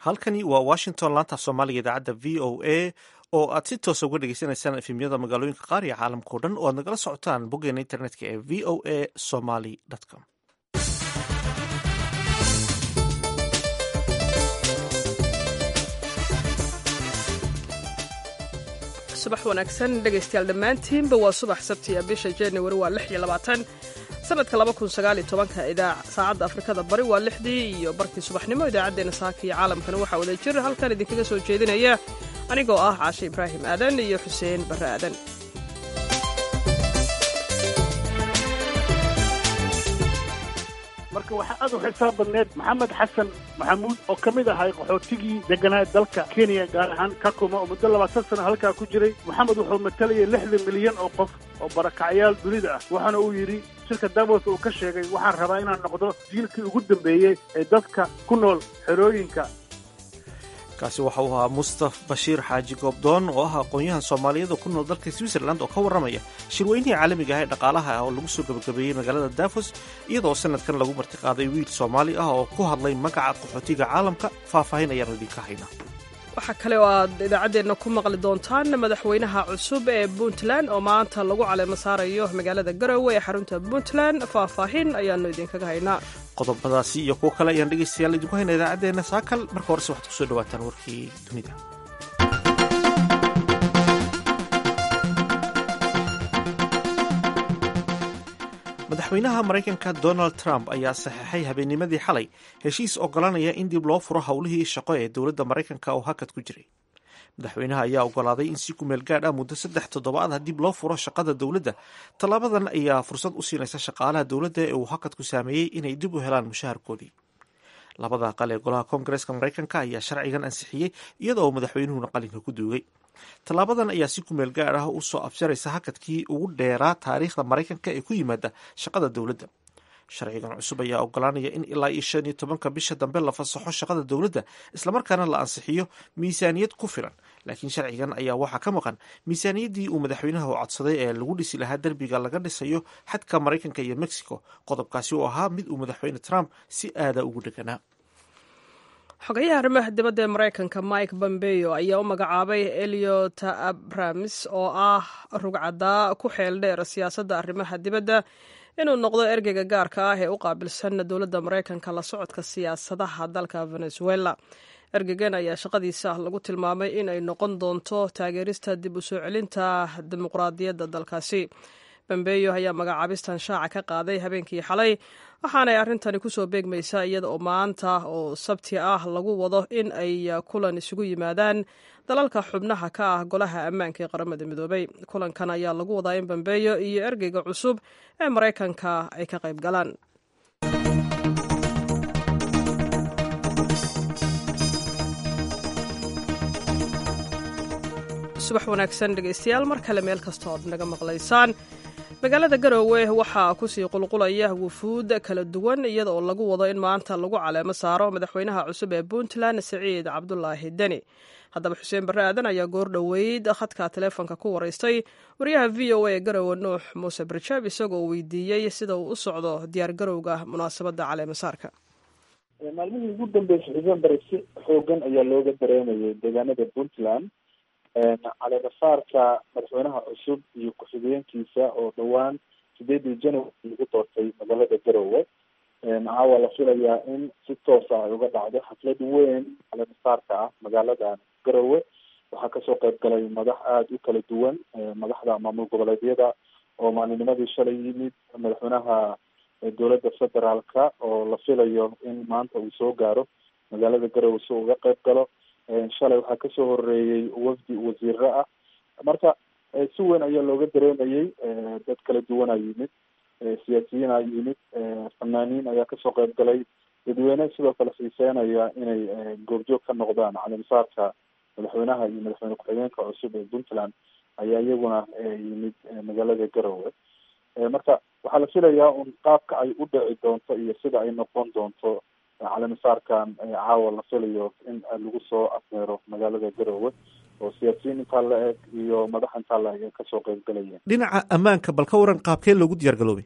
halkani waa washington laanta soomaaliga idaacadda v o a oo aad si toosa uga dhegeysanaysaan efemyada magaalooyinka qaar iyo caalamka o dhan oo aad nagala socotaan boggeena internetka ee v o a somaly com subax wanaagsan dhegaystayaal dhammaantiinba waa subax sabtiya bisha januari waa lix iyo labaatan sanadka laba kun sagaal iyo tobanka idaac saacadda afrikada bari waa lixdii iyo barkii subaxnimo idaacaddeenna saaka iyo caalamkana waxaa wada jir halkan idinkaga soo jeedinaya anigoo ah caashe ibraahim aadan iyo xuseen barre aadan marka waxaa aad u xisaab badneed maxamed xasan maxamuud oo ka mid ahay qaxootigii deganaa dalka kenya gaar ahaan kakuma oo muddo labaatan sano halkaa ku jiray maxamed wuxuu matalayay lixdan milyan oo qof oo barakacyaal dunida ah waxaana uu yidhi shirka davos uu ka sheegay waxaan rabaa inaan noqdo jiilkii ugu dambeeyey ee dadka ku nool xerooyinka kaasi waxa uu ahaa mustaf bashiir xaaji goobdoon oo ah aqoon-yahan soomaaliyeed oo ku nool dalka switzerland oo ka warramaya shirweynihii caalamiga ah ee dhaqaalaha ah oo lagu soo gabagabeeyey magaalada davos iyadoo sanadkan lagu martiqaaday wiil soomaali ah oo ku hadlay magaca qaxootiga caalamka faahfaahin ayaanu idinka haynaa waxaa kale oo aad idaacaddeenna ku maqli doontaan madaxweynaha cusub ee puntland oo maanta lagu caleemo saarayo magaalada garowe ee xarunta puntland faahfaahin ayaanu idinkaga haynaa qodobadaasi iyo kuwo kale ayaan dhegaystayaal idinku hayna idaacaddeenna saakal marka horese waxaad kusoo dhawaataan warkii dunida madaxweynaha maraykanka donald trump ayaa saxeexay habeennimadii xalay heshiis oggolaanaya in dib loo furo howlihii shaqo ee dowladda maraykanka oo hakad ku jiray madaxweynaha ayaa oggolaaday in si kumeel gaadh ah muddo saddex toddobaad ah dib loo furo shaqada dowladda tallaabadan ayaa fursad u siinaysa shaqaalaha dowladda ee uu hakad ku saameeyey inay dib u helaan mushaharkoodii labada aqal ee golaha koongareeska maraykanka ayaa sharcigan ansixiyey iyada oo madaxweynuhuna qalinka ku duugay tallaabadan ayaa si kumeel gaar ah u soo abjaraysa hakadkii ugu dheeraa taariikhda maraykanka ee ku yimaada shaqada dowladda sharcigan cusub ayaa oggolaanaya in ilaa iyo shan iyo tobanka bisha dambe la fasaxo shaqada dowladda islamarkaana la ansixiyo miisaaniyad ku filan laakiin sharcigan ayaa waxaa ka maqan miisaaniyaddii uu madaxweynaha u codsaday ee lagu dhisi lahaa derbiga laga dhisayo xadka maraykanka iyo mexico qodobkaasi oo ahaa mid uu madaxweyne trump si aada ugu dheganaa xogayaha arrimaha dibadda ee maraykanka mike bombeo ayaa u magacaabay eliot abrams oo ah rugcadaa ku xeel dheer siyaasadda arrimaha dibadda inuu noqdo ergeyga gaarka ah ee u qaabilsan dowladda maraykanka la socodka siyaasadaha dalka venezuela ergeygan ayaa shaqadiisa lagu tilmaamay in ay noqon doonto taageerista dib u soo celinta dimuqraadiyadda dalkaasi bambeyo ayaa magacaabistan shaaca ka qaaday habeenkii xalay waxaanay arrintani kusoo beegmaysaa iyada oo maanta oo sabti ah lagu wado in ay kulan isugu yimaadaan dalalka xubnaha ka ah golaha ammaanka ee qaramada midoobay kulankan ayaa lagu wadaa in bambeeyo iyo ergeyga cusub ee maraykanka ay ka qayb galaan subax wanaagsan dhegaystayaal mar kale meel kasta ood naga maqlaysaan magaalada garoowe waxaa kusii qulqulaya wufuud kala duwan iyada oo lagu wado in maanta lagu caleemo saaro madaxweynaha cusub ee puntland siciid cabdulaahi deni haddaba xuseen barre aadan ayaa goor dhoweyd khadka taleefonka ku waraystay wariyaha v o a ee garowe nuux muuse barjaab isagoo weydiiyey sida uu u socdo diyaar garowga munaasabadda caleemasaarka maalmihii ugu dambeysay xuseen bare si xoogan ayaa looga dareemayay deegaanada puntland caleemasaarka madaxweynaha cusub iyo ku-xigeenkiisa oo dhowaan sideedii january lagu doortay magaalada garowe caawa la filayaa in si toosa ay uga dhacdo xaflad weyn caleemasaarka ah magaaladan garowe waxaa kasoo qayb galay madax aada u kala duwan madaxda maamul goboleedyada oo maalinimadii shalay yimid madaxweynaha dowladda federaalka oo la filayo in maanta uu soo gaaro magaalada garowe si uga qayb galo shalay waxaa kasoo horeeyey wafdi wasiiro ah marka si weyn ayaa looga dareemayay dad kala duwanaa yimid siyaasiyiin a yimid fanaaniin ayaa kasoo qayb galay dadweyne sidoo kale xiiseenaya inay goobjoog ka noqdaan caleemasaarka madaxweynaha iyo madaxweyne ku-xigeenka cusub ee puntland ayaa iyaguna yimid magaalada garowe marka waxaa la filayaa un qaabka ay u dhici doonto iyo sida ay noqon doonto caleemasaarkan caawa la filayo in lagu soo afmeero magaalada garowe oo siyaasiyiin intaa la eg iyo madax intaa la eg ay kasoo qayb galayeen dhinaca ammaanka bal ka waran qaabkee loogu diyaar garoobay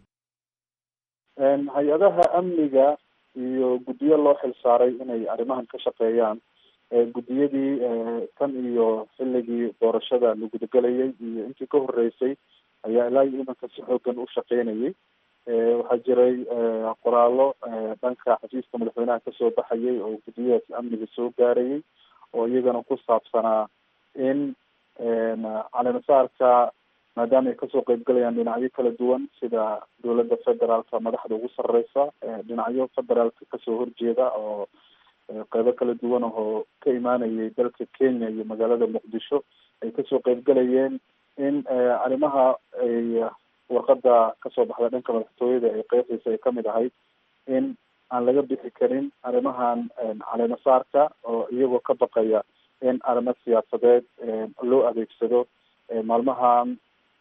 hay-adaha amniga iyo guddiyo loo xil saaray inay arrimahan ka shaqeeyaan guddiyadii tan iyo xilligii doorashada la gudagelayay iyo intii ka horeysay ayaa ilaa iyo imanka si xoogan u shaqeynayay waxaa jiray qoraallo dhanka xafiiska madaxweynaha kasoo baxayay oo guddiyadaasi amniga soo gaarayay oo iyagana ku saabsanaa in caleemasaarka maadaama ay kasoo qeybgalayaan dhinacyo kala duwan sida dowladda federaalka madaxda ugu sareysa dhinacyo federaalka kasoo horjeeda oo qeybo kala duwan oo ka imaanayay dalka kenya iyo magaalada muqdisho ay kasoo qeybgalayeen in arrimaha ay warqada kasoo baxda dhanka madaxtooyada ay qeexaysa ay kamid ahayd in aan laga bixi karin arrimahan caleemasaarka oo iyagoo ka baqaya in arrimo siyaasadeed loo adeegsado maalmahan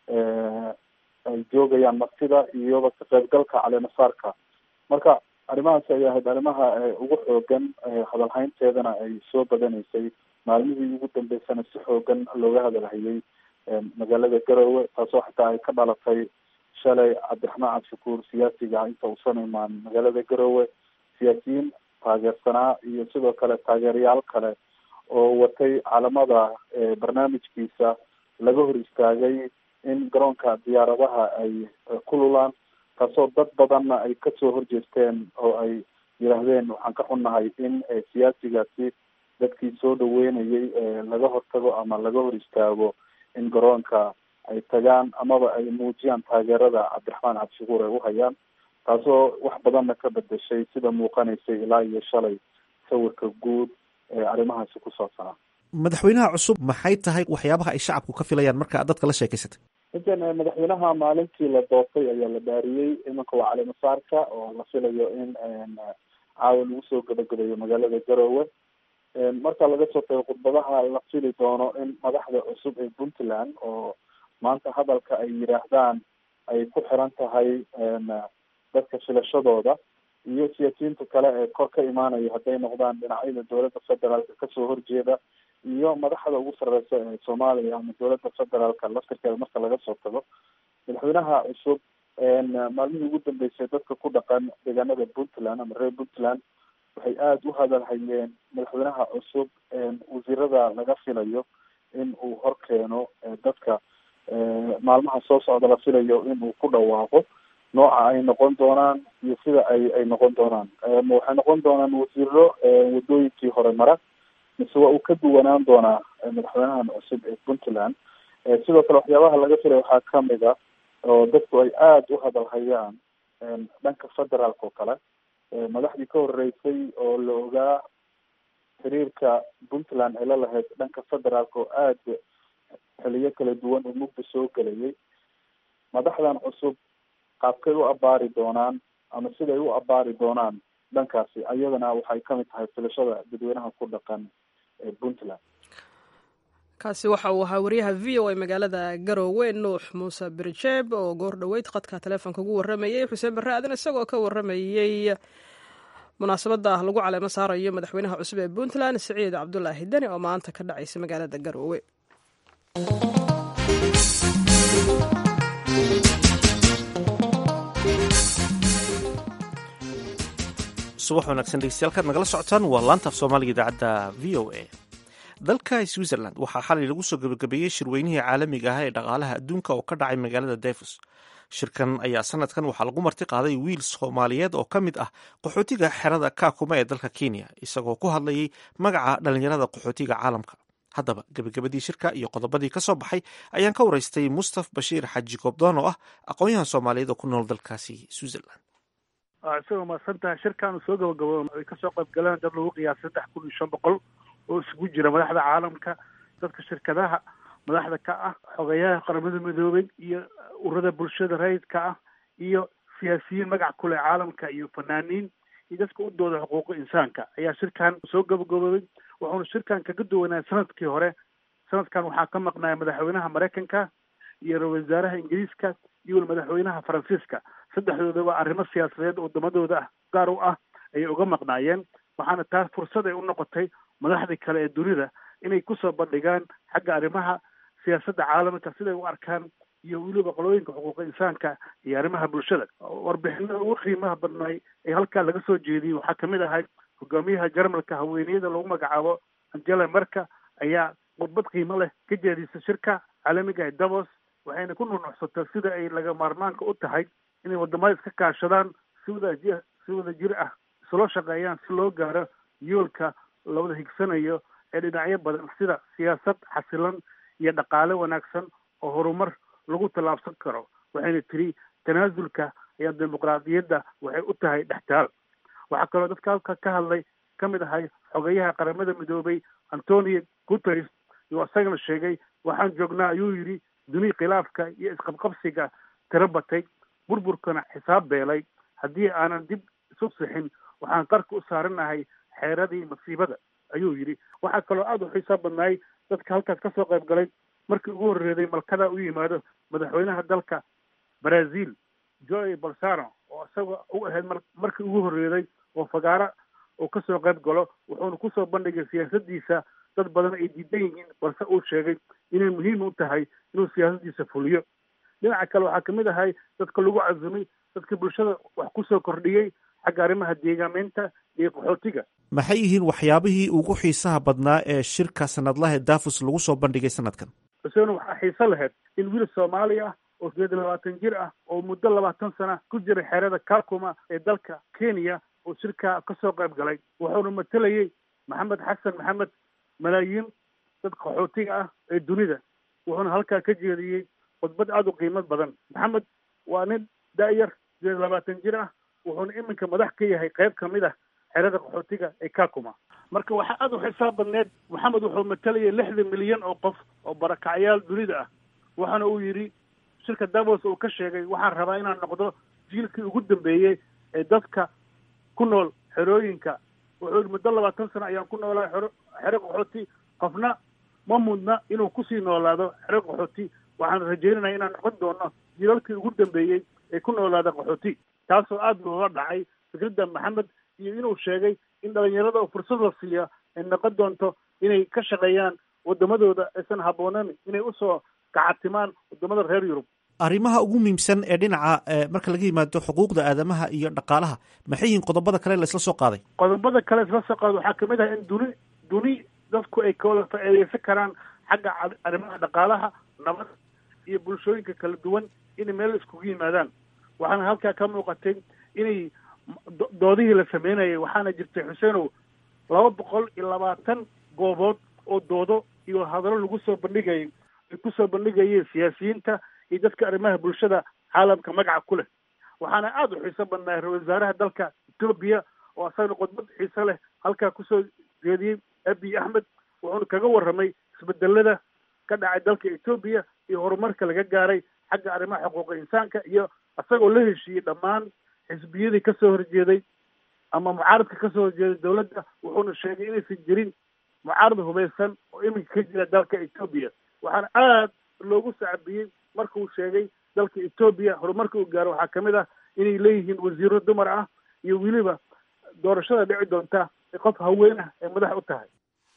ay joogayaan martida iyoba ka qaybgalka caleemasaarka marka arrimahaasi ay ahayd arrimaha ugu xoogan hadalhaynteedana ay soo badanaysay maalmihii ugu dambeysana si xoogan looga hadalhayay magaalada garowe taasoo xataa ay ka dhalatay shalay cabdiraxmaan cabdishakuur siyaasiga inta uusan imaan magaalada garowe siyaasiyiin taageersanaa iyo sidoo kale taageerayaal kale oo watay calamada barnaamijkiisa laga hor istaagay in garoonka diyaaradaha ay ku lulaan taasoo dad badanna ay kasoo horjeesteen oo ay yidhaahdeen waxaan ka xunnahay in siyaasigaasi dadkii soo dhaweynayay laga hortago ama laga hor istaago in garoonka ay tagaan amaba ay muujiyaan taageerada cabdiraxmaan cabdishakuur ay uhayaan taasoo wax badanna ka bedeshay sida muuqanaysay ilaa iyo shalay sawirka guud ee arrimahaasi ku saabsanaa madaxweynaha cusub maxay tahay waxyaabaha ay shacabku ka filayaan marka aad dadka la sheekeysatay intan madaxweynaha maalintii la doortay ayaa la dhaariyey imanka waa caleemasaarka oo la filayo in caawa lagu soo gabagabeeyo magaalada garowe marka laga soo tago khudbadaha la fili doono in madaxda cusub ee puntland oo maanta hadalka ay yidhaahdaan ay ku xiran tahay dadka filashadooda iyo siyaasiyiinta kale ee kor ka imaanaya hadday noqdaan dhinacyada dowladda federaalka kasoo horjeeda iyo madaxda ugu sareysa ee soomaaliya ama dowladda federaalka laftirkeeda marka laga soo tago madaxweynaha cusub maalmihii ugu dambeysay dadka ku dhaqan deegaanada puntland ama reer puntland waxay aada u hadalhayeen madaxweynaha cusub wasiirada laga filayo in uu hor keeno dadka maalmaha soo socda la filayo in uu ku dhawaaqo nooca ay noqon doonaan iyo sida ay ay noqon doonaan waxay noqon doonaan wasiiro wadooyinkii hore mara mise waa uu ka duwanaan doonaa madaxweynahan cusub ee puntland sidoo kale waxyaabaha laga filay waxaa kamid a oo dadku ay aada u hadalhayaan dhanka federaalka oo kale madaxdii ka horeysay oo la ogaa xiriirka puntland ay la lahayd dhanka federaalka oo aada xiliyo kala duwan oo mugda soo gelayay madaxdan cusub qaabkay u abaari doonaan ama siday u abaari doonaan dhankaasi ayadana waxay kamid tahay filashada dadweynaha ku dhaqan ee puntland kaasi waxa uu ahaa wariyaha v o a magaalada garowe nuux muuse birjeeb oo goor dhoweyd khadka taleefonka ugu warramayey xuseen barre aadan isagoo ka warramayey munaasabadda lagu caleemo saarayo madaxweynaha cusub ee puntland siciid cabdulaahi deni oo maanta ka dhacaysa magaalada garowe subax wanaagsan dhegeystayaal nagala socotaan waa laanta af soomaaliga idaacadda v o a dalka switzerland waxaa xalay lagu soo gabagabeeyey shirweynihii caalamiga ah ee dhaqaalaha adduunka oo ka dhacay magaalada davos shirkan ayaa sanadkan waxaa lagu marti qaaday wiil soomaaliyeed oo ka mid ah qaxootiga xerada kaakuma ee dalka kenya isagoo ku hadlayay magaca dhalinyarada qaxootiga caalamka haddaba gebagabadii shirka iyo qodobadii ka soo baxay ayaan ka waraystay mustaf bashiir xaji goobdoon oo ah aqoon-yahan soomaaliyeed oo ku nool dalkaasi switzerland isagoo mahadsantahay shirkaanu soo gabagabo ay kasoo qayb galeen dad lagu qiyaas saddex kun iyo shan boqol oo isugu jira madaxda caalamka dadka shirkadaha madaxda ka ah xogeyaha qaramada midoobay iyo ururada bulshada rayidka ah iyo siyaasiyiin magac kuleh caalamka iyo fanaaniin iyo dadka u dooda xuquuqa insaanka ayaa shirkan soo gabagaboobay wuxuuna shirkan kaga duwanaa sanadkii hore sanadkan waxaa ka maqnaya madaxweynaha maraykanka iyo ra-isul wasaaraha ingiriiska iyo wal madaxweynaha faransiiska saddexdoodaba arrimo siyaasadeed wadamadooda ah gaar u ah ayay uga maqnaayeen waxaana taas fursad ay u noqotay madaxdii kale ee dunida inay kusoo bandhigaan xagga arrimaha siyaasadda caalamka siday u arkaan iyo weliba qolooyinka xuquuqa insaanka iyo arrimaha bulshada warbixinada ugu qiimaha badnaay ee halkaa laga soo jeediyey waxaa kamid ahay hogaamiyaha jarmalka haweeneyada lagu magacaabo angela merka ayaa khudbad qiimo leh ka jeedisa shirka caalamiga ee davos waxayna ku nunucsatay sida ay laga maarmaanka u tahay inay wadamada iska kaashadaan si wada ji si wada jir ah isula shaqeeyaan si loo gaaro yoolka lawada higsanayo ee dhinacyo badan sida siyaasad xasilan iyo dhaqaale wanaagsan oo horumar lagu tallaabsan karo waxayna tiri tanaasulka ayaa dimuqraadiyadda waxay u tahay dhextaal waxaa kaloo dadka halka ka hadlay ka mid ahay xogeyaha qaramada midoobay antonio guteres iyo isagana sheegay waxaan joognaa ayuu yidhi duni khilaafka iyo isqabqabsiga tiro batay burburkana xisaab beelay haddii aanan dib isu sixin waxaan qarka u saaranahay xeeradii masiibada ayuu yidhi waxaa kaloo aada u xiisaa badnaay dadka halkaas ka soo qayb galay markii ugu horreeday malkada u yimaado madaxweynaha dalka brazil joe bolsano oo isaga u ahayd markii ugu horreeday oo fagaaro uu kasoo qayb galo wuxuuna kusoo bandhigay siyaasadiisa dad badan ay diidan yihiin balse uu sheegay inay muhiim u tahay inuu siyaasadiisa fuliyo dhinaca kale waxaa kamid ahay dadka lagu casumay dadka bulshada wax kusoo kordhiyey xagga arrimaha deegaameynta iyo qaxootiga maxay yihiin waxyaabihii ugu xiisaha badnaa ee shirka sanadlaha davos lagu soo bandhigay sanadkan xuseen waxaa xiiso lahayd in wiil soomaali ah oo sideed iyo labaatan jir ah oo muddo labaatan sana ku jiray xeerada kakuma ee dalka kenya oo shirka kasoo qayb galay wuxuuna matelayey maxamed xasan maxamed malaayiin dad qaxootiga ah ee dunida wuxuuna halkaa ka jeediyey khudbad aada u qiimo badan maxamed waa nin da-yar sideed labaatan jir ah wuxuuna iminka madax ka yahay qayb kamid ah xerada qaxootiga ee kakuma marka waxaa aada u xisaab badneed maxamed wuxuu matalayay lixdan milyan oo qof oo barakacyaal dunida ah waxaana uu yidhi shirka davos uu ka sheegay waxaan rabaa inaan noqdo jiilkii ugu dambeeyey ee dadka ku nool xerooyinka wuxuu yidhi muddo labaatan sano ayaan ku noolaa xero xero qaxooti qofna ma mudna inuu kusii noolaado xero qaxooti waxaan rajeynaya inaan noqon doono jiilalkii ugu dambeeyey ee ku noolaada qaxooti taasoo aada looga dhacay fikradda maxamed iyo inuu sheegay in dhalinyarada oo fursad la siiya ay noqon doonto inay ka shaqeeyaan wadamadooda aysan habbooneyn inay usoo kacatimaan wadamada reer yurub arrimaha ugu muhiimsan ee dhinaca marka laga yimaado xuquuqda aadamaha iyo dhaqaalaha maxay yihiin qodobada kale la isla soo qaaday qodobada kale isla soo qaaday waxaa kamid ah in duni duni dadku ay kawada faa'iideysan karaan xagga arrimaha dhaqaalaha nabad iyo bulshooyinka kala duwan inay meel iskugu yimaadaan waxaana halkaa ka muuqatay inay doodihii la sameynayay waxaana jirtay xuseenow laba boqol iyo labaatan goobood oo doodo iyo hadallo lagu soo bandhigayay ay kusoo bandhigayeen siyaasiyiinta iyo dadka arrimaha bulshada caalamka magaca ku leh waxaana aada u xiiso badnaa ra-isul wasaaraha dalka etoobiya oo asagana khudbad xiiso leh halkaa kusoo jeediyey abiy axmed wuxuuna kaga warramay isbedelada ka dhacay dalka etoobiya iyo horumarka laga gaaray xagga arrimaha xuquuqa insaanka iyo isagoo la heshiiyey dhammaan xisbiyadii kasoo horjeeday ama mucaaradka kasoo horjeeday dowladda wuxuuna sheegay inaysan jirin mucaarad hubaysan oo iminka ka jira dalka etoobiya waxaana aada loogu sacbiyey markuu sheegay dalka etoobiya horumarka uu gaaro waxaa kamid ah inay leeyihiin wasiiro dumar ah iyo weliba doorashada dhici doonta ee qof haween ah ay madax u tahay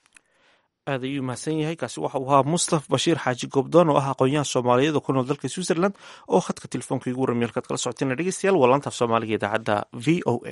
aad ayuu mahadsan yahay kaasi waxa uu ahaa mustaf bashiir xaaji goobdoon oo ah aqoon-yahan soomaaliyeed oo ku nool dalka switzerland oo khadka telefoonka igu waramiy halkaad kala socoteen dhegeystayaal waa laantaaf soomaaliga idaacadda v o a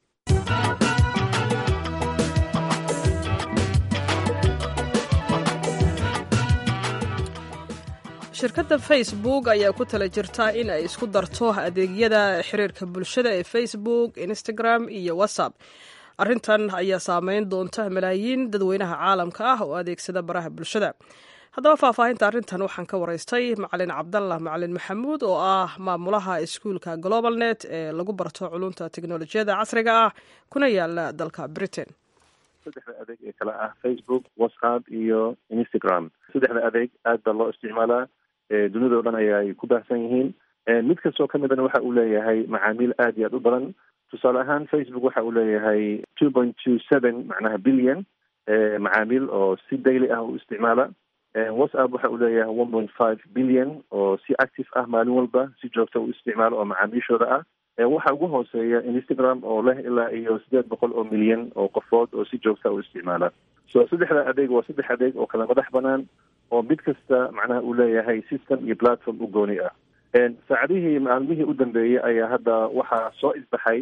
shirkadda facebook ayaa ku tala jirta in ay isku darto adeegyada xiriirka bulshada ee facebook instagram iyo whatsapp arrintan ayaa saameyn doonta malaayiin dadweynaha caalamka ah oo adeegsada baraha bulshada haddaba faahfaahinta arrintan waxaan ka waraystay macalin cabdallah macalin maxamuud oo ah maamulaha iskuulka global net ee lagu barto culunta teknolojiyada casriga ah kuna yaala dalka britain saddexda adeeg ee kale ah facebook whatsapp iyo instagram saddexda adeeg aad baa loo isticmaalaa dunidao dhan ayaay ku baahsan yihiin mid kastoo ka midana waxa uu leeyahay macaamiil aad iyo aad u badan tusaale ahaan facebook waxa uu leeyahay two point two seven macnaha billion macaamiil oo si daily ah u isticmaala whatsapp waxa uu leeyahay one point five billion oo si active ah maalin walba si joogta u isticmaalo oo macaamiishooda ah waxa ugu hooseeya instagram oo leh ilaa iyo siddeed boqol oo milyan oo qofood oo si joogta u isticmaala so saddexda adeeg waa saddex adeeg oo kala madax banaan oo mid kasta macnaha uu leeyahay system iyo platform u gooni ah saacadihii maalmihii u dambeeyey ayaa hadda waxaa soo isbaxay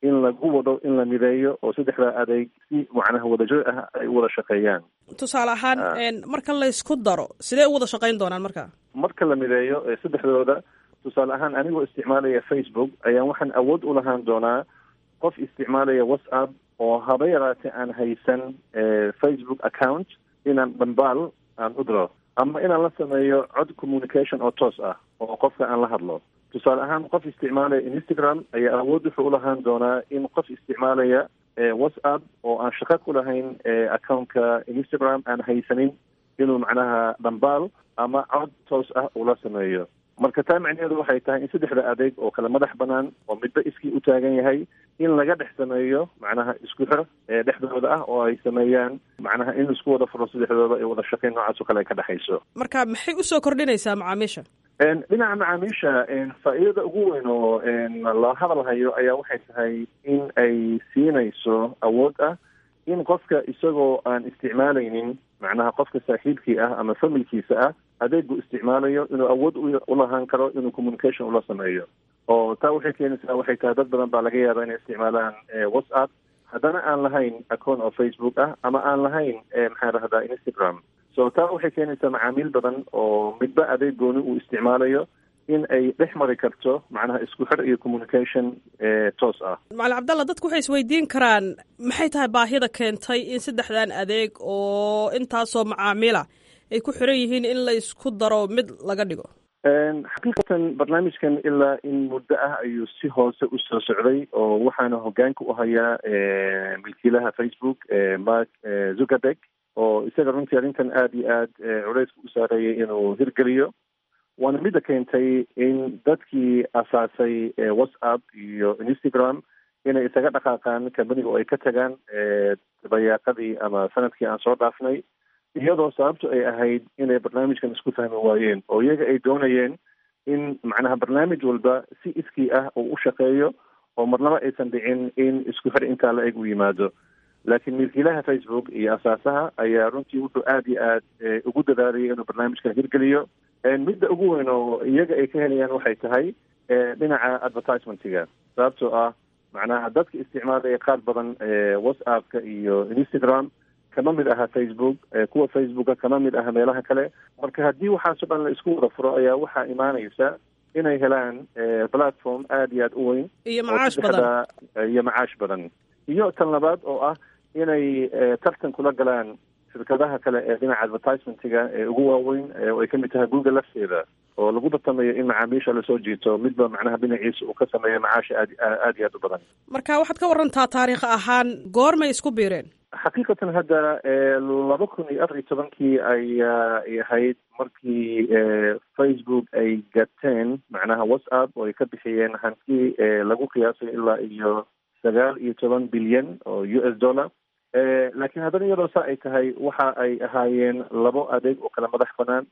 in lagu wado in la mideeyo oo saddexdaa adeeg si macnaha wadajir ah ay u wada shaqeeyaan tusaale ahaan marka laysku daro sidee u wada shaqayn doonaan marka marka la mideeyo saddexdooda tusaale ahaan anigoo isticmaalaya facebook ayaan waxaan awood u lahaan doonaa qof isticmaalaya whatsapp oo haba yaraatee aan haysan facebook account inaan dhambaal aan u diro ama inaan la sameeyo cod communication oo toos ah oo qofka aan la hadlo tusaale ahaan qof isticmaalaya instagram ayaa awood wuxuu ulahaan doonaa in qof isticmaalaya whatsapp oo aan shaqo ku lahayn accountka instagram aan haysanin inuu macnaha dhambaal ama cod toos ah ula sameeyo marka taa macnaheedu waxay tahay in saddexda adeeg oo kale madax banaan oo midba iskii u taagan yahay in laga dhex sameeyo macnaha isku xir ee dhexdooda ah oo ay sameeyaan macnaha in isku wada furo saddexdooda ee wada shaqeyn noocaas oo kale ay ka dhexayso marka maxay usoo kordhinaysaa macaamiisha dhinaca macaamiisha faa'iidada ugu weyn oo la hadal hayo ayaa waxay tahay in ay siinayso awood ah in qofka isagoo aan isticmaalaynin macnaha qofka saaxiibkii ah ama familkiisa ah adeegu isticmaalayo inuu awood ulahaan karo inuu communication ula sameeyo oo taa waxay keenaysaa waxay tahay dad badan baa laga yaabaa inay isticmaalaan whatsapp haddana aan lahayn account oo facebook ah ama aan lahayn maxaa rahdaa instagram so taa waxay keenaysaa macaamiil badan oo midba adeeg gooni uu isticmaalayo in ay dhex mari karto macnaha isku xir iyo communication toos ah macalin cabdalla dadku waxay isweydiin karaan maxay tahay baahida keentay in saddexdan adeeg oo intaasoo macaamiila ay ku xiran yihiin in la isku daro mid laga dhigo xaqiiqatan barnaamijkan ilaa in muddo ah ayuu si hoose usoo socday oo waxaana hogaanka u hayaa milkiilaha facebook mark zuckerberg oo isaga runtii arrintan aada iyo aad culeyska u saareeyay inuu hirgeliyo waana midda keentay in dadkii asaasay whatsapp iyo instagram inay isaga dhaqaaqaan kambaniga oo ay ka tagaan dabayaaqadii ama sanadkii aan soo dhaafnay iyadoo sababtu ay ahayd inay barnaamijkan isku fahmi waayeen oo iyaga ay doonayeen in macnaha barnaamij walba si iskii ah uu u shaqeeyo oo marnaba aysan dhicin in isku xir intaa la eg u yimaado laakiin milkiilaha facebook iyo asaasaha ayaa runtii wuxuu aada iyo aad ugu dadaalayay inuu barnaamijkan hirgeliyo midda ugu weyn oo iyaga ay ka helayaan waxay tahay dhinaca advertisementiga sababtoo ah macnaha dadka isticmaalaya qaar badan whatsappka iyo instagram kama mid aha facebook kuwa facebooka kama mid aha meelaha kale marka haddii waxaasoo dhan la isku wada furo ayaa waxaa imaanaysa inay helaan platform aada iyo aada u weyn iyo macaash badan iyo macaash badan iyo tan labaad oo ah inay tartan kula galaan shirkadaha kale ee dhinaca advertisementiga ee ugu waaweyn oo ay kamid tahay google lafteeda oo lagu tartamayo in macaamiisha lasoo jiito midba macnaha dhinaciisa uu ka sameeyo macaasha aad aada iyo aad u badan marka waxaad ka warantaa taariikh ahaan goormay isku biireen xaqiiqatan hadda laba kun iyo afar iyo tobankii ayaa ay ahayd markii facebook ay gateen macnaha whatsapp oo ay ka bixiyeen hanti lagu qiyaasay ilaa iyo sagaal iyo toban bilyan oo u s dollar laakiin haddana iyadoo saa ay tahay waxa ay ahaayeen labo adeeg oo kala madax banaan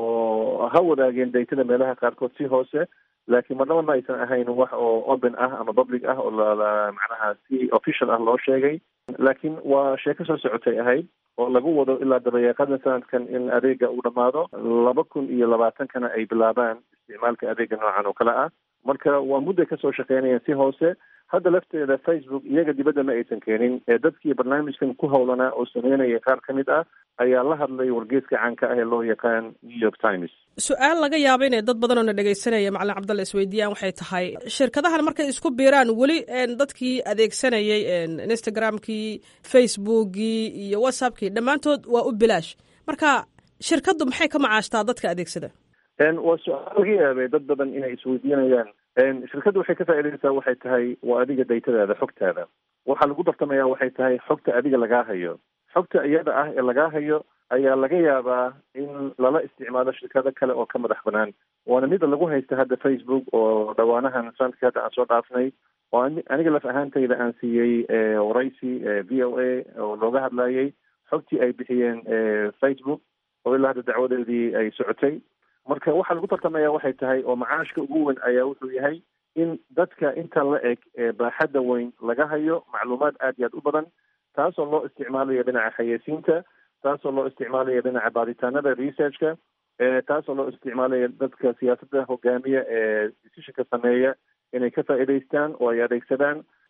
oo ha wadaageen daytada meelaha qaarkood si hoose laakiin marnaba ma aysan ahayn wax oo open ah ama public ah oo lala macnaha si official ah loo sheegay laakiin waa sheeko soo socotay ahayd oo lagu wado ilaa dabayaaqada sanadkan in adeega uu dhammaado laba kun iyo labaatankana ay bilaabaan isticmaalka adeega noocan oo kale ah marka waa mudday kasoo shaqeynayaan si hoose hadda lafteeda facebook iyaga dibadda ma aysan keenin ee dadkii barnaamijkan ku howlanaa oo sameynaya qaar ka mid ah ayaa la hadlay wargeeska caanka ah ee loo yaqaan new york times su-aal laga yaaba inay dad badan oo na dhegaysanaya macalin cabdalla isweydiiyaan waxay tahay shirkadahan markay isku biiraan weli dadkii adeegsanayay instagramkii facebookii iyo whatsappkii dhammaantood waa u bilaash marka shirkaddu maxay ka macaashtaa dadka adeegsada waa su-aal laga yaabay dad badan inay isweydiinayaan shirkadda waxay ka faa'iidaysaa waxay tahay waa adiga daytadaada xogtaada waxaa lagu dartamaya waxay tahay xogta adiga lagaa hayo xogta iyada ah ee lagaa hayo ayaa laga yaabaa in lala isticmaalo shirkado kale oo ka madax banaan waana mida lagu haysta hadda facebook oo dhawaanahan sanadkii hadda aan soo dhaafnay oo aniga laf ahaantayda aan siiyey waraysi v o a oo looga hadlayay xogtii ay bixiyeen facebook oo ilaa hadda dacwadeedii ay socotay marka waxaa lagu tartamaya waxay tahay oo macaashka ugu weyn ayaa wuxuu yahay in dadka inta la eg ee baaxadda weyn laga hayo macluumaad aad iyo aad u badan taasoo loo isticmaalayo dhinaca xayeysiinta taasoo loo isticmaalayo dhinaca baaritaanada researchka taasoo loo isticmaalayo dadka siyaasadda hogaamiya ee decisionka sameeya inay ka faa'iidaystaan oo ay adeegsadaan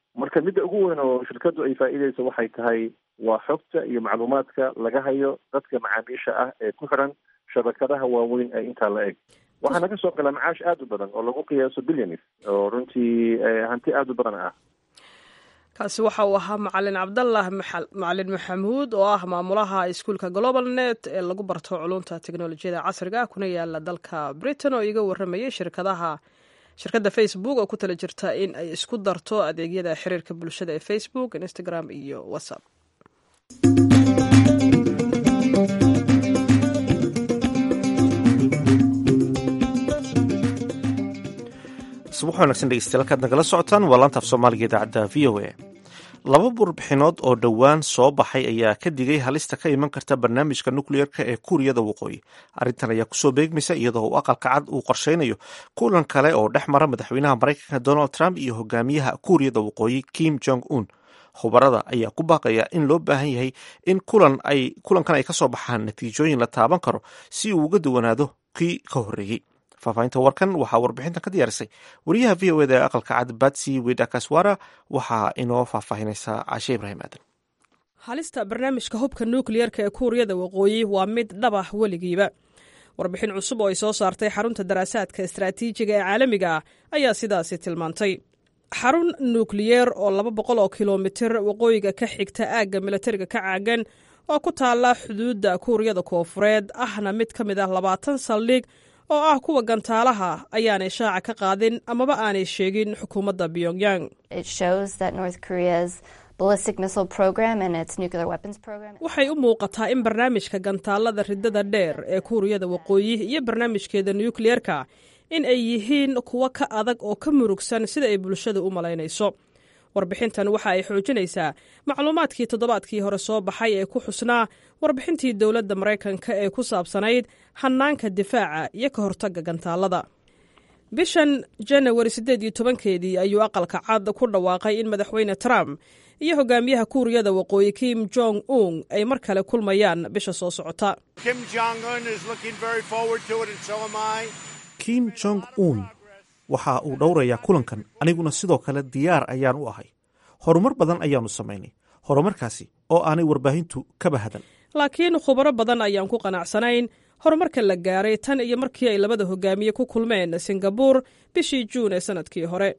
marka midda ugu weyn oo shirkaddu ay faa'iideyso waxay tahay waa xogta iyo macluumaadka laga hayo dadka macaamiisha ah ee ku xiran shabakadaha waaweyn ee intaa la eg waxaa naga soo gala macaash aada u badan oo lagu qiyaaso billions oo runtii hanti aada u badan ah kaasi waxa uu ahaa macalin cabdallah macalin maxamuud oo ah maamulaha iskuulka global net ee lagu barto culunta teknolojiyada casriga kuna yaala dalka britain oo iga waramayay shirkadaha shirkadda facebook oo ku tala jirta in ay isku darto adeegyada xiriirka bulshada ee facebook instagram iyo whatsapp subax wanaagsan dhegeystayaal halkaad nagala socotaan waa laantaaf soomaaliga idaacadda v o a laba burbixinood oo dhowaan soo baxay ayaa ka digay halista ka iman karta barnaamijka nukliyeerka ee kuuriyada waqooyi arrintan ayaa kusoo beegmaysa iyadoo uu aqalka cad uu qorsheynayo kulan kale oo dhex mara madaxweynaha maraykanka donald trump iyo hogaamiyaha kuuriyada waqooyi kim jong un khubarada ayaa ku baaqaya in loo baahan yahay in kulankan ay kasoo baxaan natiijooyin la taaban karo si uu uga duwanaado kii ka horreeyey faahfaahinta warkan waxaa warbixintan ka diyaarisay wariyaha v o eda ee aqalka cad batsy widakaswara waxaa inoo faahfaahinaysaa cashe ibraahim aadan halista barnaamijka hubka nukliyerka ee kuuriyada waqooyi waa mid dhabah weligiiba warbixin cusub oo ay soo saartay xarunta daraasaadka istaraatiijiga ee caalamiga ah ayaa sidaasi tilmaantay xarun nukliyeer oo laba boqol oo kilomitir waqooyiga ka xigta aagga milatariga ka caagan oo ku taalla xuduudda kuuriyada koofureed ahna mid ka mid ah labaatan saldhig oo ah kuwa gantaalaha ayaanay shaaca ka qaadin amaba aanay sheegin xukuumadda pyongyang waxay u muuqataa in barnaamijka gantaalada ridada dheer ee kuuriyada waqooyi iyo barnaamijkeeda nukliyerka in ay yihiin kuwo ka adag oo ka murugsan sida ay bulshada u malaynayso warbixintan waxa ay xoojinaysaa macluumaadkii toddobaadkii hore soo baxay ee ku xusnaa warbixintii dowladda maraykanka ee ku saabsanayd hannaanka difaaca iyo ka hortagga gantaalada bishan janawari siddeed iyo tobankeedii ayuu aqalka cad ku dhawaaqay in madaxweyne trump iyo hogaamiyaha kuuriyada waqooyi kim jong un ay mar kale kulmayaan bisha soo socota kim jong un waxa uu dhowrayaa kulankan aniguna sidoo kale diyaar ayaan u ahay horumar badan ayaannu samaynay horumarkaasi oo aanay warbaahintu kaba hadan laakiin khubaro badan ayaan ku qanacsanayn horumarka la gaaray tan iyo markii ay labada hogaamiye ku kulmeen singabuur bishii juun ee sanadkii hore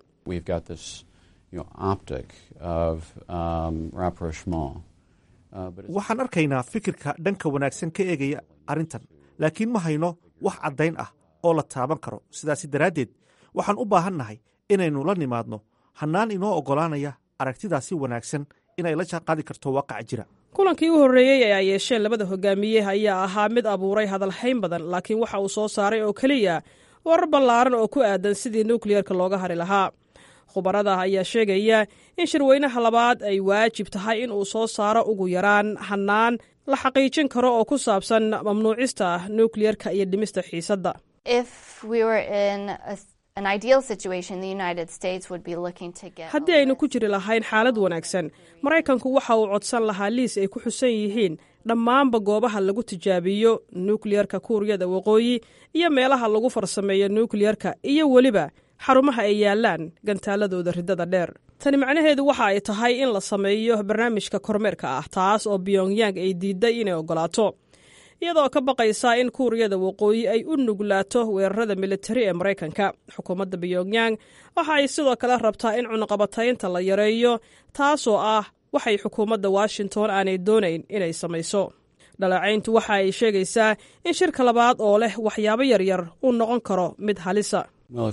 waxaan arkaynaa fikirka dhanka wanaagsan ka eegaya arrintan laakiin ma hayno wax caddayn ah oo la taaban karo sidaasi daraaddeed waxaan u baahannahay inaynu la nimaadno hannaan inoo oggolaanaya aragtidaasi wanaagsan inay la jaanqaadi karto waaqaca jira kulankii u horreeyey ee ay yeesheen labada hogaamiye ayaa ahaa mid abuuray hadalhayn badan laakiin waxa uu soo saaray oo keliya warar ballaaran oo ku aadan sidii nukliyerka looga hari lahaa khubarada ayaa sheegaya in shirweynaha labaad ay waajib tahay in uu soo saaro ugu yaraan hannaan la xaqiijin karo oo ku saabsan mamnuucista nukliyerka iyo dhimista xiisadda haddii aynu ku jiri lahayn xaalad wanaagsan maraykanku waxa uu codsan lahaa liis ay ku xusan yihiin dhammaanba goobaha lagu tijaabiyo nukliyerka kuuriyada waqooyi iyo meelaha lagu farsameeyo nukliyerka iyo weliba xarumaha ay yaalaan gantaaladooda riddada dheer tani macnaheedu waxa ay tahay in la sameeyo barnaamijka kormeerka ah taas oo pyongyang ay diiday inay oggolaato iyadoo ka baqaysa in kuuriyada waqooyi ay u nuglaato weerarada militari ee maraykanka xukuumadda pyongyang waxa ay sidoo kale rabtaa in cunaqabataynta la yareeyo taasoo ah waxay xukuumadda washington aanay doonayn inay samayso dhaleecayntu waxa ay sheegaysaa in shirka labaad oo leh waxyaabo yaryar uu noqon karo mid halisa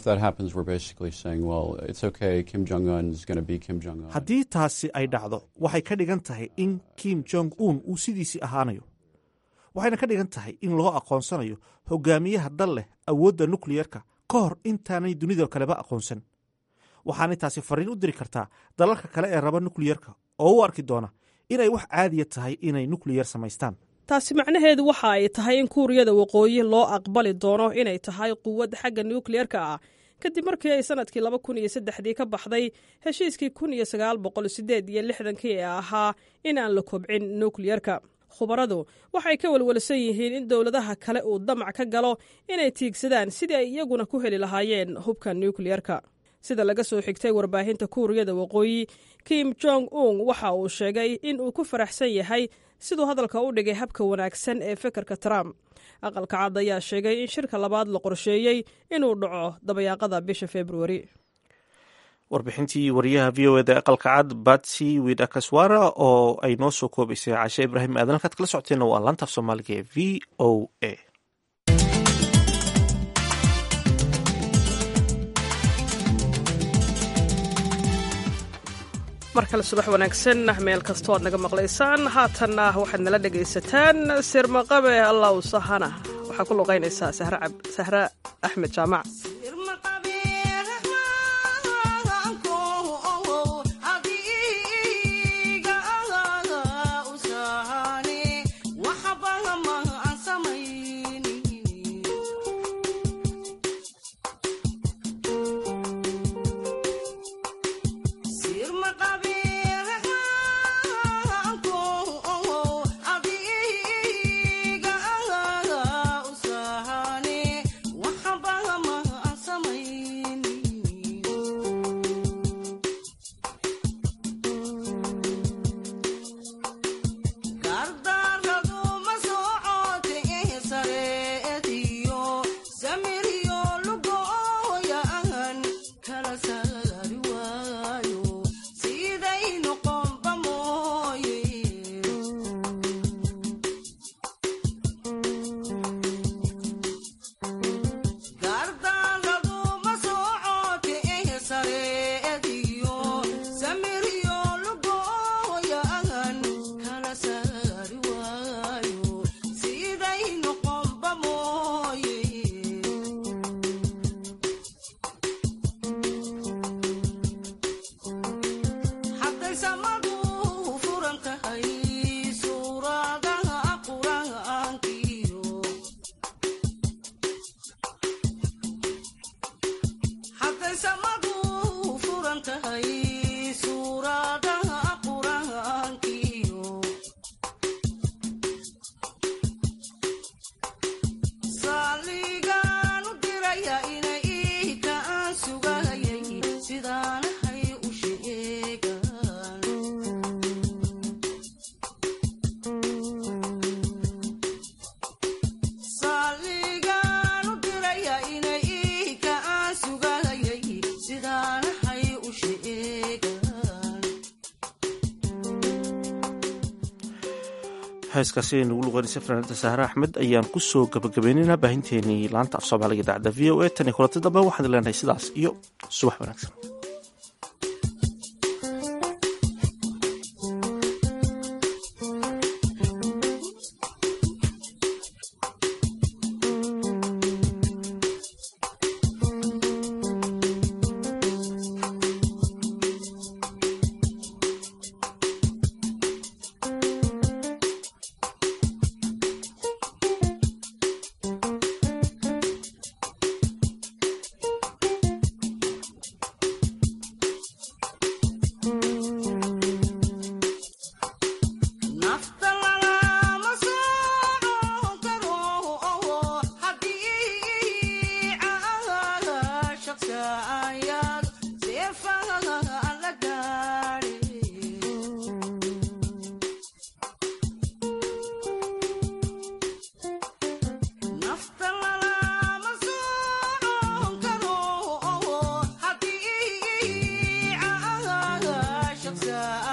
haddii taasi ay dhacdo waxay ka dhigan tahay in kim jong un uu sidiisii ahaanayo waxayna ka dhigan tahay in loo aqoonsanayo hogaamiyaha dal leh awoodda nukliyerka ka hor intaanay dunida kaleba aqoonsan waxaanay taasi fariin u diri kartaa dalalka kale ee raba nukliyerka oo u arki doona inay wax caadiya tahay inay nukliyer samaystaan taasi macnaheedu waxa ay tahay in kuuriyada waqooyi loo aqbali doono inay tahay quwad xagga nukliyerka ah kadib markii ay sanadkii laba kun iyo saddexdii ka baxday heshiiskii kun iyo sagaal boqol sideed iyo lixdankii ee ahaa in aan la kobcin nukliyerka khubaradu waxay ka walwalsan yihiin in dowladaha kale uu damac ka galo inay tiigsadaan sidii ay iyaguna ku heli lahaayeen hubka nukliyerka sida laga soo xigtay warbaahinta kuuriyada waqooyi kim jong un waxa uu sheegay in uu ku faraxsan yahay siduu hadalka u dhigay habka wanaagsan ee fekerka trump aqalka cad ayaa sheegay in shirka labaad la qorsheeyey inuu dhaco dabayaaqada bisha februari warbixintii wariyaha v o eda aqalka cad batsy widakaswara oo ay noo soo koobaysay cashe ibraahim aadan halkaad kala socoteenna waa laantaaf soomaaliga ee v o a mar kale subax wanaagsan meel kastoo aad naga maqlaysaan haatanna waxaad nala dhegaysataan sirmaqabe allaw sahana waxaa ku luqaynaysaa sahre axmed jaamac heeskaasi ay nagu luqeynaysa fanaanada sahre axmed ayaan ku soo gabagabaynaynaa baahinteenii laanta af soomaaliga idaacadda v o a tan iyo kulanti dambe waxaan leenahay sidaas iyo subax wanaagsan Yeah.